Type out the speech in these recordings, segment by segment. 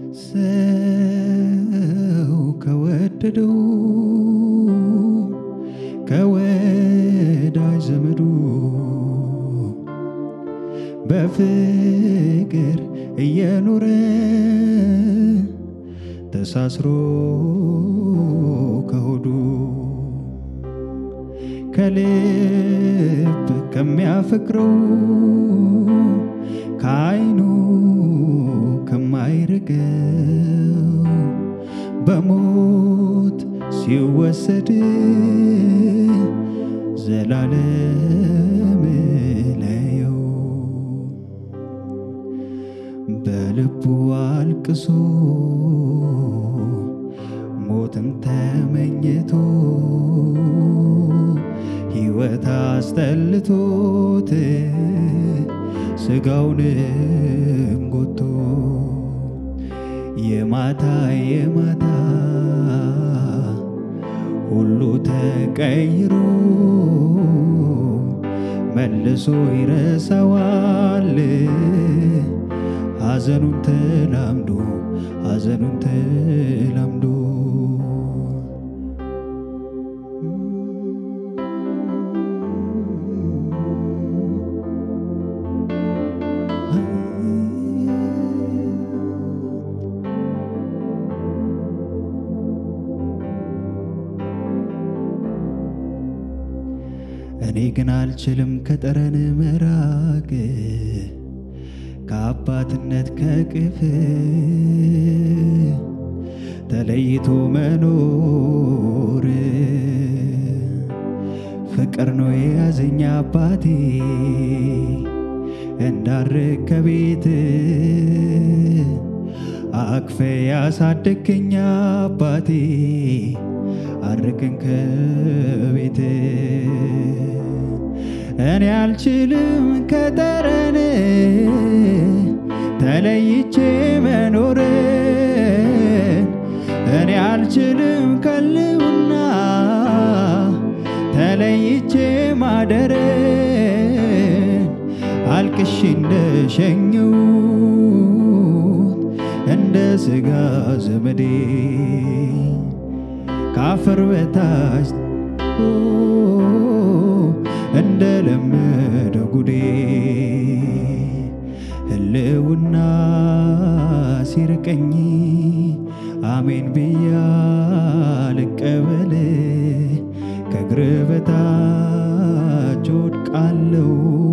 ሰው ከወደደው ከወዳጅ ዘመዱ በፍቅር እየኖረ ተሳስሮ ከሆዱ ከልብ ከሚያፈቅረው ከዓይኑ ከማይርቀው በሞት ሲወሰድ ዘላለም ለየው በልቡ አልቅሶ ሞትን ተመኝቶ ሕይወት አስጠልቶት ስጋውንም ጎቶ የማታ የማታ ሁሉ ተቀይሮ መልሶ ይረሳዋል ሐዘኑን ተላምዶ ሐዘኑን ተላምዶ እኔ ግን አልችልም ከጠረን መራቅ ከአባትነት ከቅፍ ተለይቶ መኖር ፍቅር ነው የያዘኝ አባቴ እንዳርግ ከቤት አቅፌ ያሳደገኝ አባቴ አርቅን ከቤት እኔ አልችልም ከጠረን ተለይቼ መኖርን እኔ አልችልም ከልውና ተለይቼ ማደርን አልቅሽ እንደሸኘሁት እንደ ሥጋ ዘመዴ ካፈር በታች እንደ ለመደ ጉዴ ህልውና ሲርቀኝ አሜን ብያ ልቀበል ከእግር በታች ወድቃለው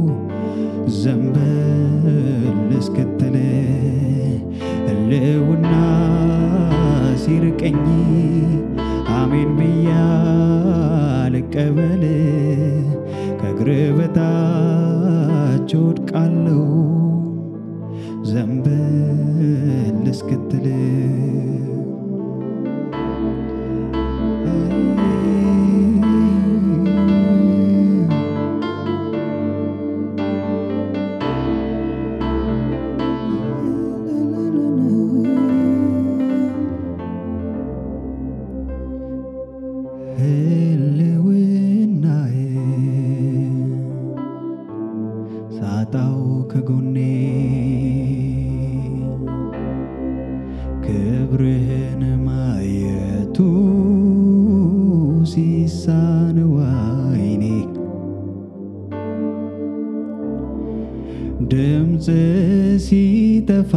ዘንበል እስክትል ህልውና ሲርቀኝ አሜን ብያ ልቀበል ከእግር በታች ወድቃለው ዘንበል እስክትል ህልውናዬ ሳጣው ከጎኔ ክብርህን ማየቱ ሲሳነው ዓይኔ ድምፅ ሲጠፋ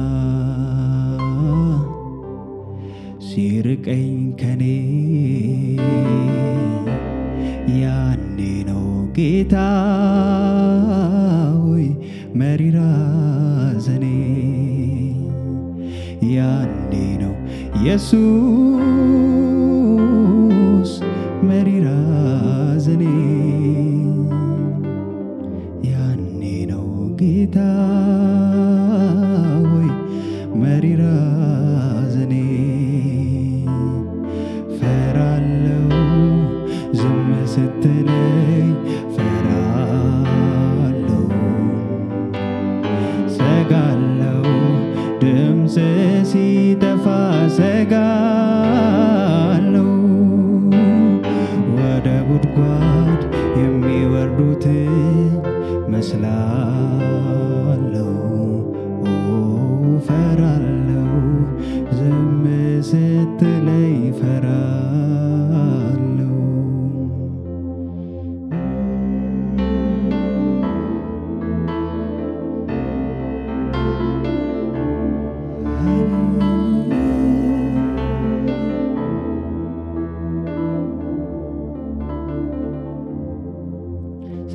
ሲርቀኝ ከኔ ያኔ ነው ጌታ ሆይ መሪራ ዘኔ ያኔ ነው ኢየሱስ መሪራ ዘኔ ያኔ ነው ጌታ ሆይ መሪራ ዘኔ ፈራለው ዝም ስትለኝ ፈራለው ሰጋለው ድምፅ ሲጠፋ ሰጋለው ወደ ጉድጓድ የሚወርዱትን መስላለው ኦ ፈራለው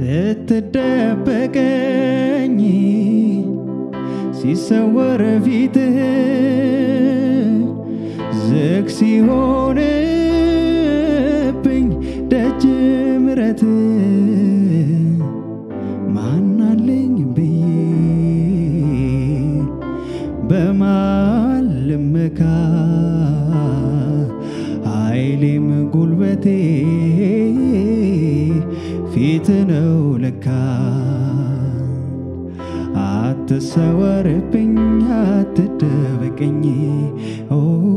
ስትደበቀኝ ሲሰወር ፊትህ ዝግ ሲሆንብኝ ደጅ ምረት ማናለኝ ብዬ በማን ልመካ ኃይሌም ጉልበቴ ፊት ነው ለካ አትሰወርብኝ አትደበቀኝ ኦ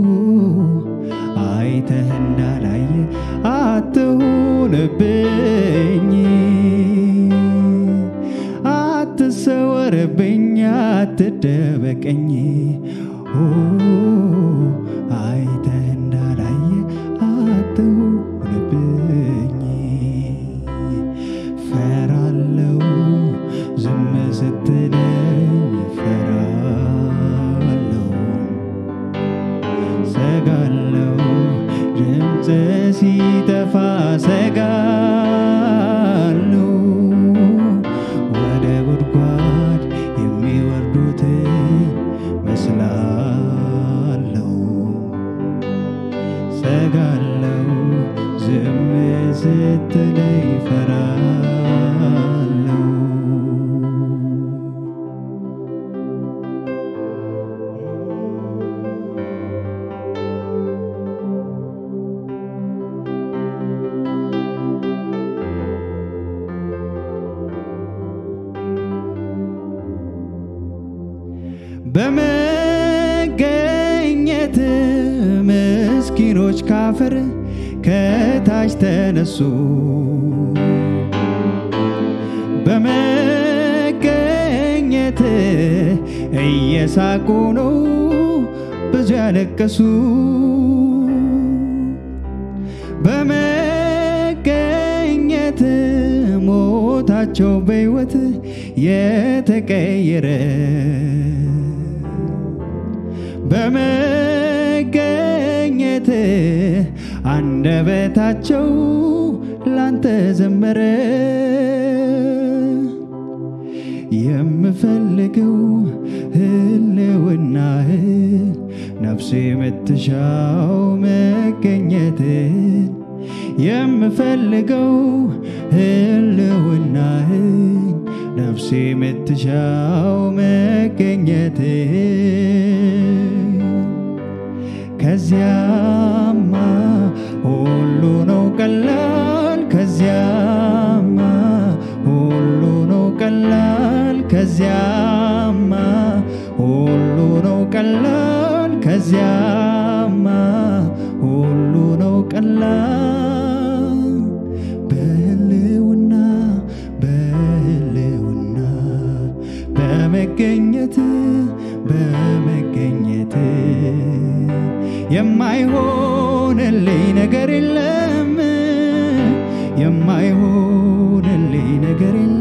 አይተህ እንዳላየ አትሁንብኝ አትሰወርብኝ አትደበቀኝ ኦ አይተህ እንዳላየ አትሁንብኝ ፈራለው ዝም ስትለኝ ፈራለው ሰጋለው ድምፅ ሲጠፋ ሰጋለው ወደ ጉድጓድ የሚወርዱትን መስላለው ሰጋለው ዝም ስትለኝ ፈራለው በመገኘት ምስኪኖች ካፈር ከታች ተነሱ በመገኘት እየሳቁ ነው ብዙ ያለቀሱ በመገኘት ሞታቸው በሕይወት የተቀየረ በመገኘት አንደበታቸው ላንተ ዘመረ። የምፈልገው ህልውናህን ነፍሴ የምትሻው መገኘትን የምፈልገው ህልውናህን ነፍሴ የምትሻው መገኘትን ከዚያማ ሁሉ ነው ቀላል ከዚያማ ሁሉ ነው ቀላል ከዚያማ ሁሉ ነው ቀላል ከዚያማ ሁሉ ነው ቀላል በህልውና በህልውና በመገኘት በመገኘት የማይሆንልኝ ነገር የለም የማይሆንልኝ ነገር የለም